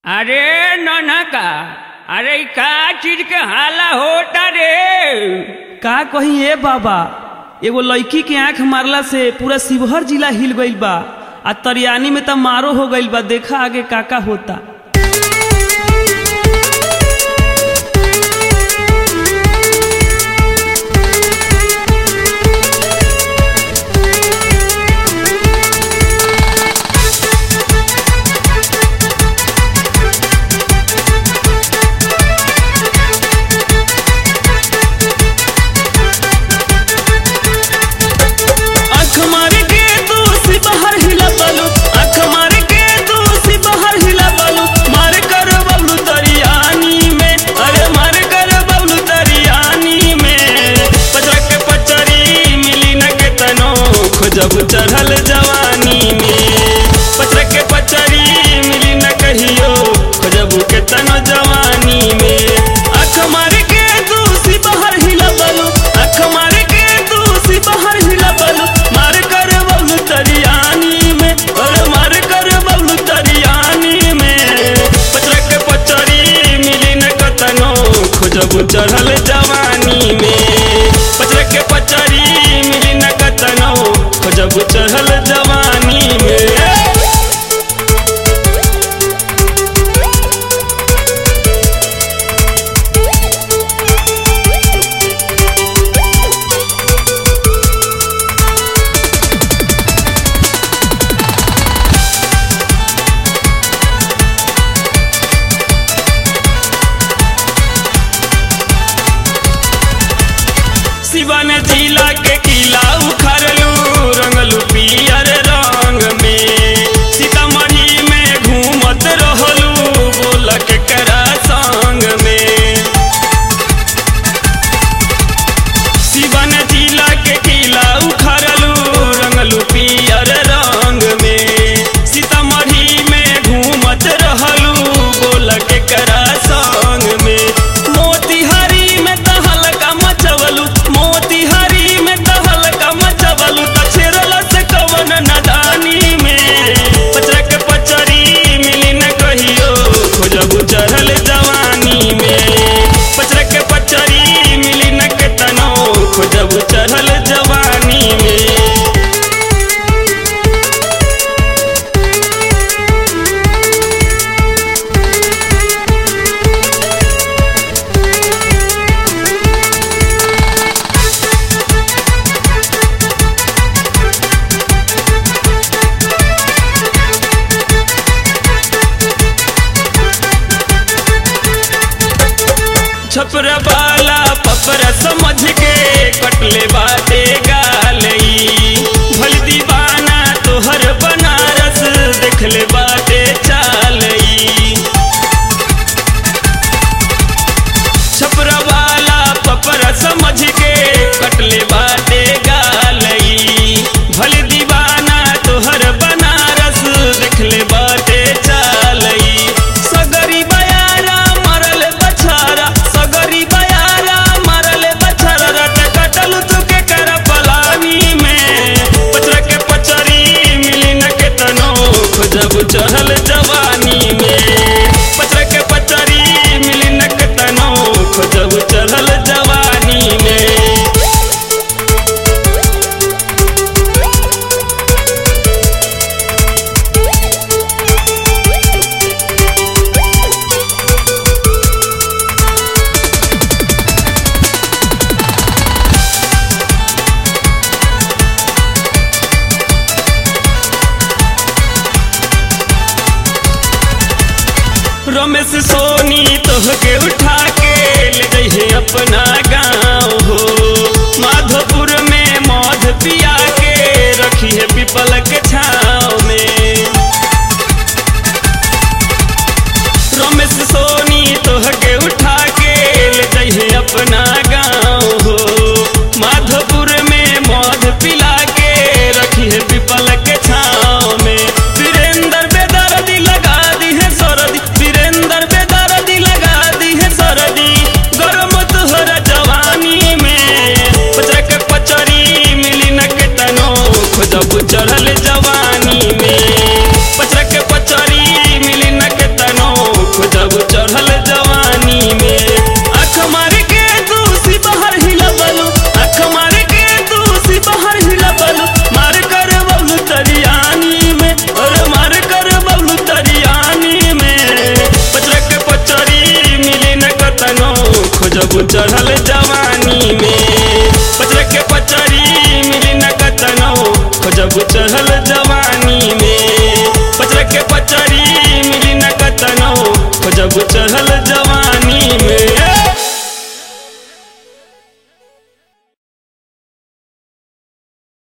अरे ननका अरे इ का चीज के हाला होता रे का कही ए बाबा एगो लड़की के आंख मारला से पूरा शिवहर जिला हिल गईल बा आ तरियानी में त मारो हो गईल बा देखा आगे का का होता आँख मार के तू शिवहर हिला बालू आँख मार के तू शिवहर हिला बालू मार कर बबलू तरियानी में अरे मार कर बबलू तरियानी में पचरा के पचरी मिली न के तनो खोजब चढ़ल जवानी में पचरा के पचरी मिली न कहियो खोजब के तनो जवानी में आँख मार के तू शिवहर हिला बालू आँख मार के तू शिवहर हिला बालू मार कर बबलू तरियानी में अरे मार कर बबलू तरियानी में पचरा के पचरी मिली न कतनो खोजब चढ़ल जवानी में पचरा के पचरी मिली न कतनो खोजब चढ़ल जवानी में शिवन जिला के किला उखड़लू रंगलू पियर रंग में सीतामढ़ी में घूमत रहलू बोलक करा संग में शिवन जिला के किला उखड़लू रंगलू पियर रंग में सीतामढ़ी में घूमत रहलू बोलक करा संग में मोतिहारी में तहलका मचवलू मोतिहारी में तहलका मचवलू तछेरल से कवन नदानी में पचरा के पचरी मिली न कहियो खोजबू चढ़ल जवानी में पचरा के पचरी मिली न के तनो खोजबू चढ़ल जवानी में छपरा वाला पपरा समझ के कटले बाटे गालई भल दीवाना तोहर बनारस देखले बाटे चालई छपरा वाला पपरा समझ के कटले बाटे गालई भल दीवाना तोहर बनारस देखले बाटे चालई सगरी बयारा मरल बछारा सगरी बयारा मरल बछारा रट कटल तू के कर पलानी में पचरा के पचरी मिली न के तनो खोजब चढ़ल जवानी में पचरा के पचरी मिली न के तनो खोजब चढ़ल जवानी में रमेश सोनी तोहके उठा के ले जइहे अपना गाँव हो माधोपुर में मध पिया के रखी है पीपल के छाँव में रमेश सोनी तोहके उठा के ले जइहे अपना गाँव हो माधोपुर में मध पिला के रखी है पीपल के छाँव में वीरेंद्र बेदर्दी लगा दी है सरदी वीरेंद्र बेदर्दी लगा दी है सरदी गरम तोहर जवानी में पचरा के पचरी मिली न के तनो खोजब चढ़ल जा खोजब चढ़ल जवानी में पचर के पचरी मिली न कतनो खोजब चढ़ल जवानी में पचर के पचरी मिली न कतनो खोजब चढ़ल जवानी